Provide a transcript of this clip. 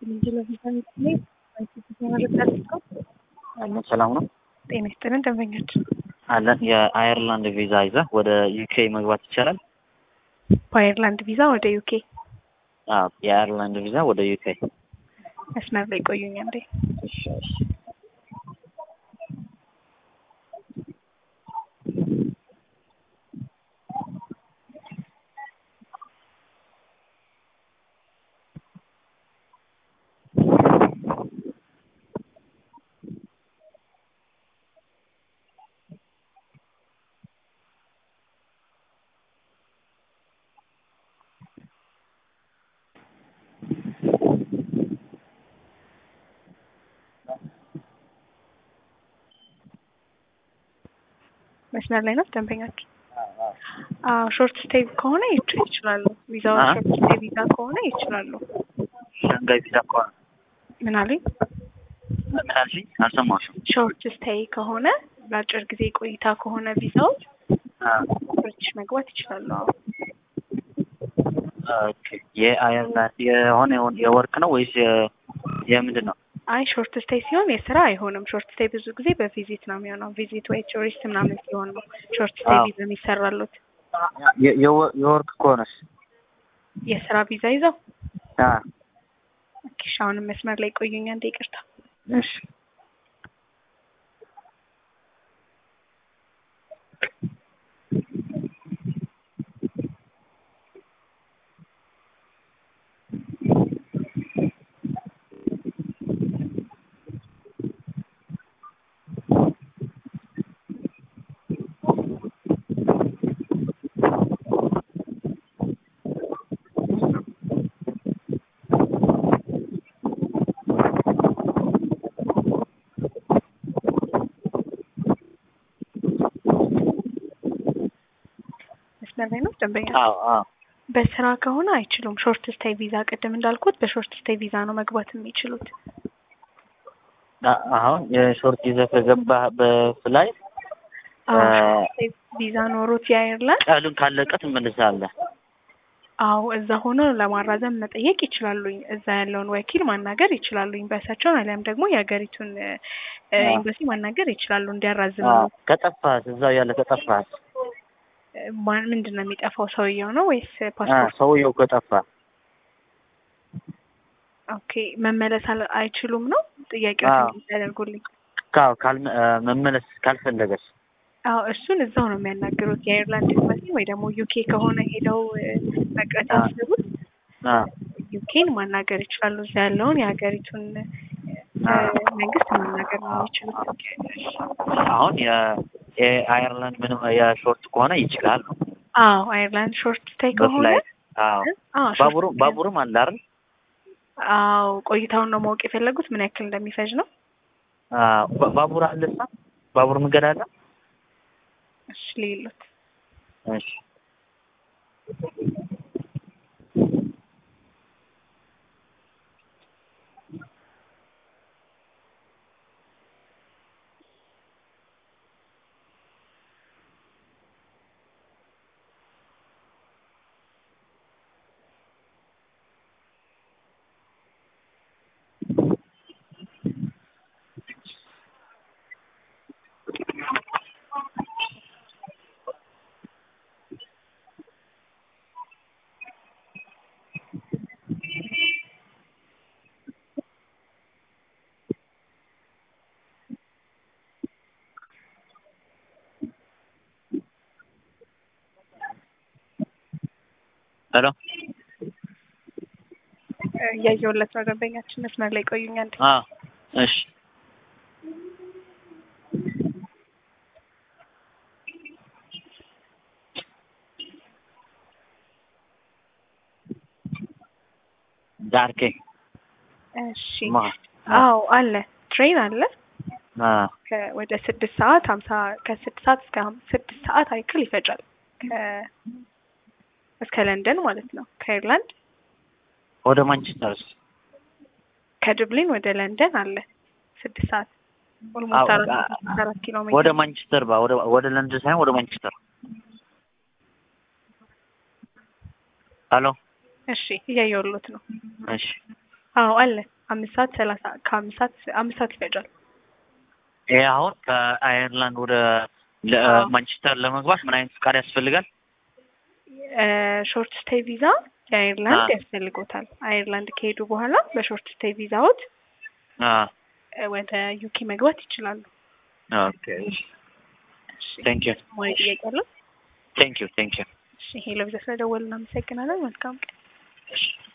አለን ሰላም ነው ጤና ይስጥልን ደንበኛችን አለን። የአየርላንድ ቪዛ ይዘህ ወደ ዩኬ መግባት ይቻላል? በአየርላንድ ቪዛ ወደ ዩኬ አዎ፣ የአየርላንድ ቪዛ ወደ ዩኬ። መስመር ላይ ቆዩኝ እንዴ እሺ፣ እሺ። መስመር ላይ ነው ደንበኛችን። አዎ ሾርት ስቴይ ከሆነ ይች- ይችላሉ። ቪዛው አ? ሾርት ስቴይ ቪዛ ከሆነ ይችላሉ። ሸንጋይ ቪዛ ከሆነ ምን አሉኝ? ምን አልሽኝ? አልሰማሁሽም። ሾርት ስቴይ ከሆነ ለአጭር ጊዜ ቆይታ ከሆነ ቪዛው አዎ፣ ብሪቲሽ መግባት ይችላሉ። አዎ ኦኬ። የአየርላንድ የሆነ የሆነ የወርክ ነው ወይስ የ- የምንድን ነው? አይ ሾርት ስቴይ ሲሆን የስራ አይሆንም። ሾርት ስቴይ ብዙ ጊዜ በቪዚት ነው የሚሆነው። ቪዚት ወይ ቱሪስት ምናምን ሲሆን ነው ሾርት ስቴይ አዎ። ቪዛ የሚሰራሉት። የ- የወ- የወርክ ከሆነስ? የስራ ቪዛ ይዘው አዎ፣ ኦኬ፣ እሺ፣ አሁንም መስመር ላይ ቆዩኝ አንዴ ይቅርታ። እሺ። መስመር ላይ ነው ደንበኛ። አዎ፣ አዎ። በስራ ከሆነ አይችሉም። ሾርት ስቴይ ቪዛ ቅድም እንዳልኩት በሾርት ስቴይ ቪዛ ነው መግባት የሚችሉት። አ- አሁን የሾርት ይዘህ ከገባህ በፍላይ አዎ አ- ሾርት ስቴይ ቪዛ ኖሮት የአየርላንድ ቀሉን ካለቀ ትመልሳለህ። አዎ እዛ ሆነው ለማራዘም መጠየቅ ይችላሉኝ። እዛ ያለውን ወኪል ማናገር ይችላሉኝ። በእሳቸውን አሊያም ደግሞ የሀገሪቱን እ፣ አዎ። ኤምባሲ ማናገር ይችላሉ እንዲያራዝሙ። አዎ፣ ከጠፋህስ እዛው ያለ ከጠፋህስ ማን ምንድን ነው የሚጠፋው? ሰውየው ነው ወይስ አ፣ ፓስፖርት? ሰውየው ከጠፋ ኦኬ መመለስ አል- አይችሉም ነው ጥያቄው አዎ። ያደርጉልኝ። ካው ካልመ አ፣ መመለስ ካልፈለገስ አዎ እሱን እዛው ነው የሚያናግሩት የአይርላንድ ኤምባሲ ወይ ደግሞ ዩኬ ከሆነ ሄደው እ፣ መቅረት አዎ። ያስቡት አ፣ ዩኬን ማናገር ይችላሉ። እዛ ያለውን የሀገሪቱን እ፣ አዎ። መንግስት ማናገር ነው የሚችሉት። አሁን የ- የአየርላንድ ምንም የሾርት ከሆነ ይችላል ነው አዎ አይርላንድ ሾርት ስቴይ ከሆነ በፍላይት አዎ አዎ ሾርት ባቡሩ ስቴይ ባቡርም አለ አይደል አዎ ቆይታውን ነው ማወቅ የፈለጉት ምን ያክል እንደሚፈጅ ነው። አዎ ባ- ባቡር አለሳ ባቡር መንገድ አለ እሺ ሌሎት እሺ ሄሎ እ፣ እያየሁለት ነው ደንበኛችን መስመር ላይ ቆዩኝ አንዴ። አዎ እሺ ዳርኬ እሺ ማ አዎ አለ ትሬን አለ አ ከ- ወደ ስድስት ሰዓት ሀምሳ ከስድስት ሰዓት እስከ ሀም- ስድስት ሰዓት አይክል ይፈጃል ከ- እስከ ለንደን ማለት ነው ከአይርላንድ ወደ ማንቸስተርስ ከድብሊን ወደ ለንደን አለ ስድስት ሰዓት ኦልሞስት አዎ፣ አራት አ- ስድስት አራት ኪሎ ወደ ሜትር ማንቸስተር ባ ወደ ወደ ለንደን ሳይሆን ወደ ማንቸስተር ሄሎ እሺ እያየሁሎት ነው እሺ አዎ አለ። አምስት ሰዓት ሰላሳ ከአምስት ሰዓት አምስት ሰዓት ይፈጃል። ይሄ አሁን ከአየርላንድ ወደ ለ- አዎ። ማንቸስተር ለመግባት ምን አይነት ፍቃድ ያስፈልጋል? ሾርት ስቴይ ቪዛ የአይርላንድ አዎ። ያስፈልጎታል። አይርላንድ ከሄዱ በኋላ በሾርት ስቴይ ቪዛዎት አ እ፣ ወደ ዩኬ መግባት ይችላሉ። ኦኬ ቴንክ ዩ ሞይ ጥያቄ አለው? ቴንክ ዩ ቴንክ ዩ እሺ ሄሎ ቪዛ ስለደወልን እናመሰግናለን። መልካም ቀን። እሺ